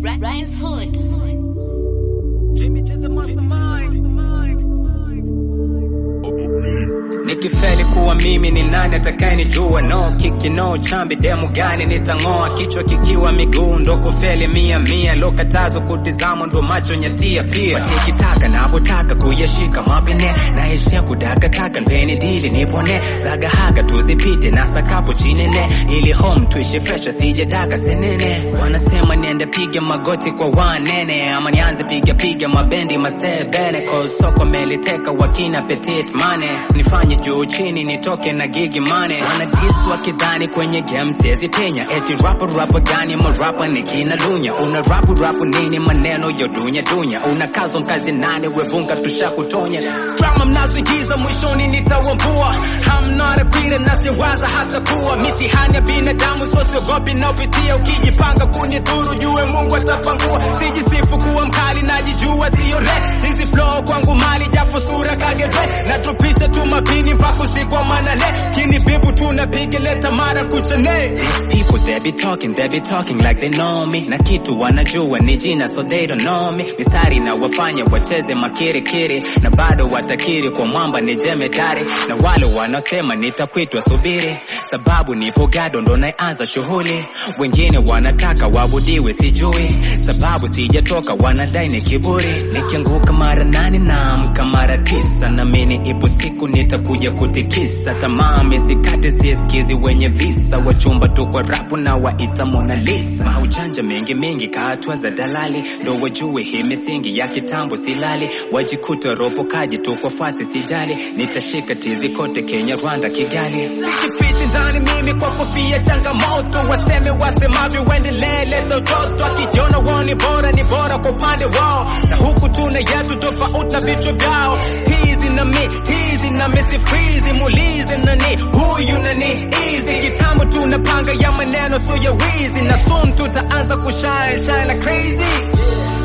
Rhymes Hood. Jimmy to the mastermind. Nikifeli kuwa mimi ni nani atakayenijua? No kiki no chambi, demu gani nitang'oa? Kichwa kikiwa miguu ndo kufeli mia mia, lokatazo kutizama ndo macho nyatia pia. Watikitaka navotaka kuyashika mapene, naishia kudakataka mpeni dili nipone, zagahaga tuzipite na sakapo chinene, ili home tuishi fresh asijadaka senene. Wanasema niende piga magoti kwa wanene, ama nianze piga piga mabendi masebene, cause soko meliteka wakina petit mane, nifanye juu chini nitoke na gigi mane. Wanadis wakidhani kwenye game siwezi penya, eti rapper rapper gani marapa nikina lunya, una rapu rapu nini maneno yo dunya dunya, una kazo kazi nane wevunga tushakutonya, drama mnazoingiza mwishoni nitawambua, I'm not a quitter na siwaza hata kuwa mitihani ya binadamu, so siogopi naopitia, ukijipanga kunidhuru jue Mungu atapangua, sijisifu kuwa mkali najijua sio re, hizi flow kwangu mali japo sura kagere, natupisha tu mapini mpaka usiku wa manane, kini bibu tunapiga leta mara kuchane. These people they be talking, they be talking like they know me, na kitu wanajua ni jina so they don't know me, mistari na wafanya wacheze makirikiri, na bado watakiri kwa mwamba ni jemedari, na wale wanaosema nitakwitwa subiri, sababu nipo gado ndo naanza shughuli, wengine wanataka wabudiwe sijui, sababu sijatoka wanadai ni kiburi, nikianguka mara nane naamka mara tisa, namini ipo siku nitakuja kutikisa, tamaa misikate siesikizi wenye visa, wachumba tu kwa rapu na waita Mona Lisa, maujanja mengi mengi kaatwa za dalali, ndo wajue hii misingi ya kitambo silali, wajikuta ropokaji tu kwa fasi sijali, nitashika tizi kote Kenya, Rwanda, Kigali, sijifichi ndani mimi kwa kofia changamoto, waseme wasemavyo waendelee, leta utoto, akijiona wao ni bora ni bora kwa upande wao, na huku tuna yetu tofauti na vichwa vyao, tizi na mi tizi na misi freeze, muulize nani huyu nani easy, kitambo tunapanga ya maneno so ya wizi, na soon tutaanza kushine shine like crazy